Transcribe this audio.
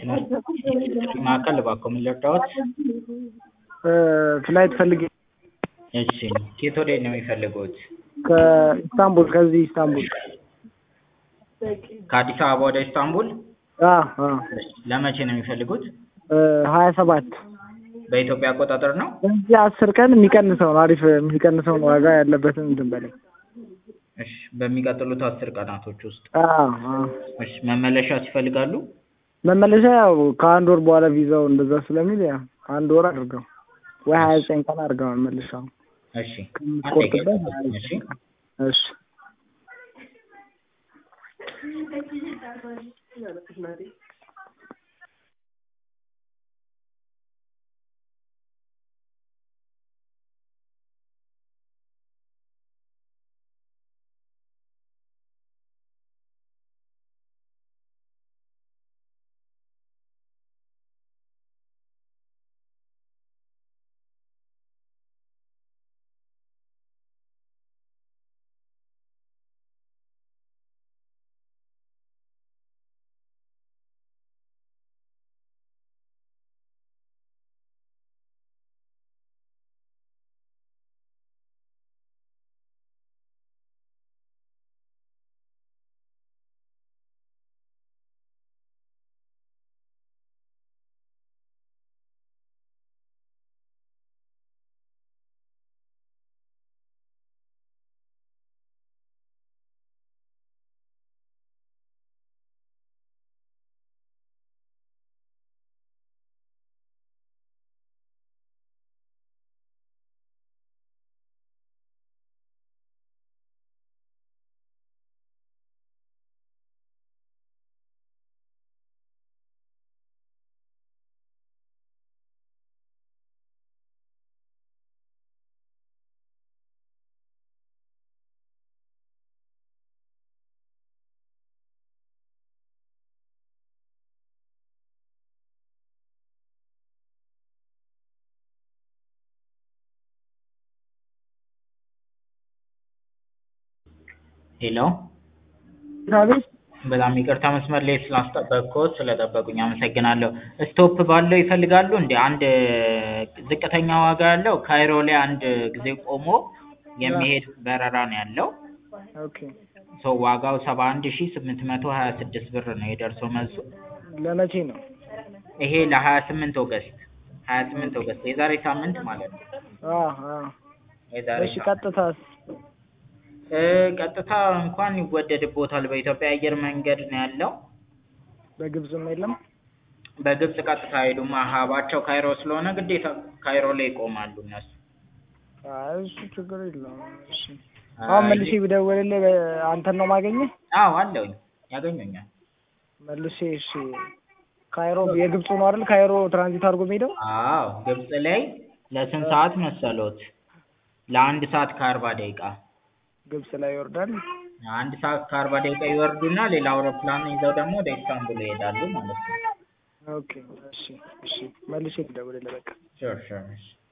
ማዕከል እባክዎ ምን ልርዳዎት? ፍላይት ፈልጌ እሺ ከየት ወዴት ነው የሚፈልጉት? ከኢስታንቡል ከዚህ ኢስታንቡል ከአዲስ አበባ ወደ ኢስታንቡል? አዎ አዎ ለመቼ ነው የሚፈልጉት? ሀያ ሰባት በኢትዮጵያ አቆጣጠር ነው? በዚህ አስር ቀን የሚቀንሰውን አሪፍ የሚቀንሰውን ዋጋ ያለበትን እንትን በለኝ። እሺ በሚቀጥሉት አስር ቀናቶች ውስጥ አዎ አዎ እሺ መመለሻስ ይፈልጋሉ? መመለሻ ያው ከአንድ ወር በኋላ ቪዛው እንደዛ ስለሚል ያው አንድ ወር አድርገው ወይ ሀያ ዘጠኝ ቀን አድርገው መመለሻው እሺ ከምትቆርጥበት ሀያ እሺ ዘጠኝ ቀን እሺ ሄሎ አቤት በጣም ይቅርታ መስመር ላይ ስላስጠበቅኩት ስለጠበቁኝ አመሰግናለሁ። ስቶፕ ባለው ይፈልጋሉ እንዴ? አንድ ዝቅተኛ ዋጋ ያለው ካይሮ ላይ አንድ ጊዜ ቆሞ የሚሄድ በረራ ነው ያለው። ኦኬ ሶ ዋጋው ሰባ አንድ ሺህ ስምንት መቶ ሀያ ስድስት ብር ነው የደርሶ መልሱ። ለመቼ ነው? ይሄ ለሀያ ስምንት ኦገስት ሀያ ስምንት ኦገስት የዛሬ ሳምንት ማለት ነው። አዎ አዎ የዛሬ እሺ ሳምንት ቀጥታስ እ ቀጥታ እንኳን ይወደድቦታል። በኢትዮጵያ አየር መንገድ ነው ያለው። በግብፅም የለም? በግብፅ ቀጥታ አይሄዱም። ሀባቸው ካይሮ ስለሆነ ግዴታ ካይሮ ላይ ይቆማሉ እነሱ። አይ እሱ ችግር የለውም። እሺ አሁን መልሼ ብደውልልህ በ- አንተን ነው ማገኘህ? አዎ አለውኝ ያገኙኛል። መልሼ እሺ ካይሮ የግብፁ ነው አይደል? ካይሮ ትራንዚት አድርጎ የሚሄደው? አዎ ግብፅ ላይ ለስንት ሰዓት መሰሎት? ለአንድ ሰዓት ከአርባ ደቂቃ ግብፅ ላይ ይወርዳል። አንድ ሰዓት ከአርባ ደቂቃ ይወርዱና ሌላ አውሮፕላን ይዘው ደግሞ ወደ ኢስታንቡል ይሄዳሉ ማለት ነው። ኦኬ እሺ እሺ መልሼ ልደውልልህ በቃ። ሹር ሹር እሺ